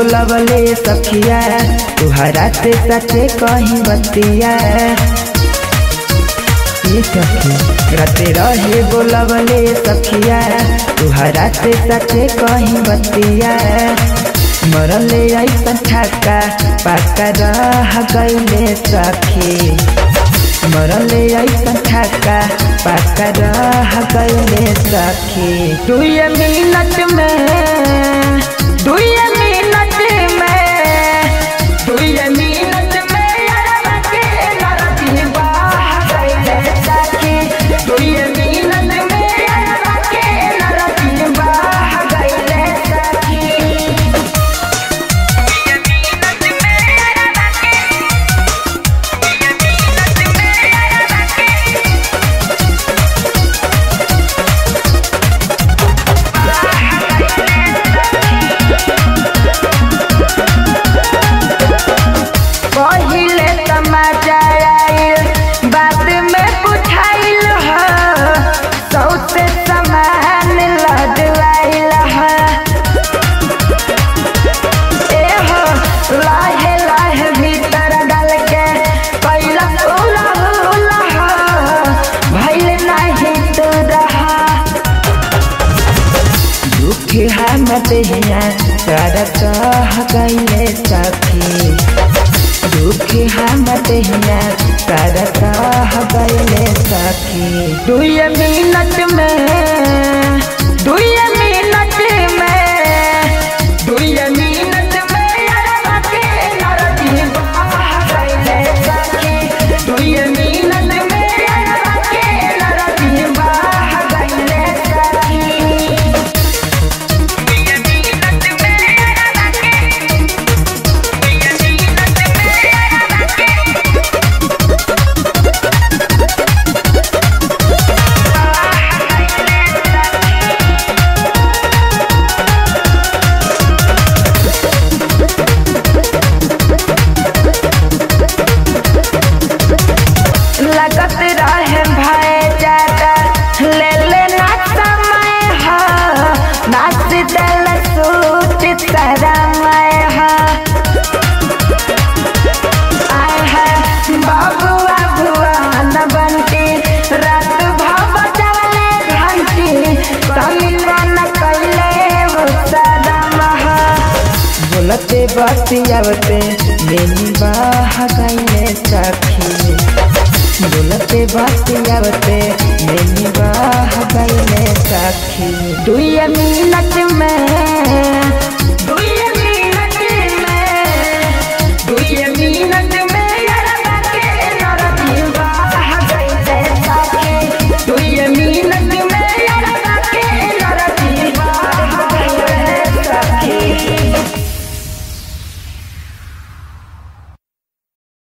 बोलवले सखिया तुहरा से सचे कहीं बतिया ये सखी रते रहे बोलवले सखिया तुहरा से सचे कहीं बतिया मरले ऐसा छक्का पक्का रह गईले सखी मरले ऐसा छक्का पक्का रह गईले सखी दुई मिनट में दुई मिनट में दुई मिनट में यारा के लड़की बाह गईले सखी दुई मिनट में यारा के लड़की बाह गईले सखी पहिले तमाचा आइल बात में पुछाइल ह सौसे समान लदवाइल ह ए हो लाहे लाहे भीतर डाल के कैला उला उला ह भइल नाही तो रहा दुख हम देहिया कर कह गईले सखी दुख हम देहिया कर कह गईले सखी दुई मिनट में दुई मिनट में दुई मिनट में यारा के लड़की बाह गईले सखी दुई मिनट में यारा के लड़की बाह गईले सखी लगत रहे भय ज्यादा ले लेना समय है नाच दल सूट तरमय है आय है बाबुआ भुवन बनती रात भव चले घंटी समिलन कैले वो सदम है बोलते बतियावते मेनी बाह गईले सखी बोलते बतियावते मेनी बाह गईले सखी दुई मिनट में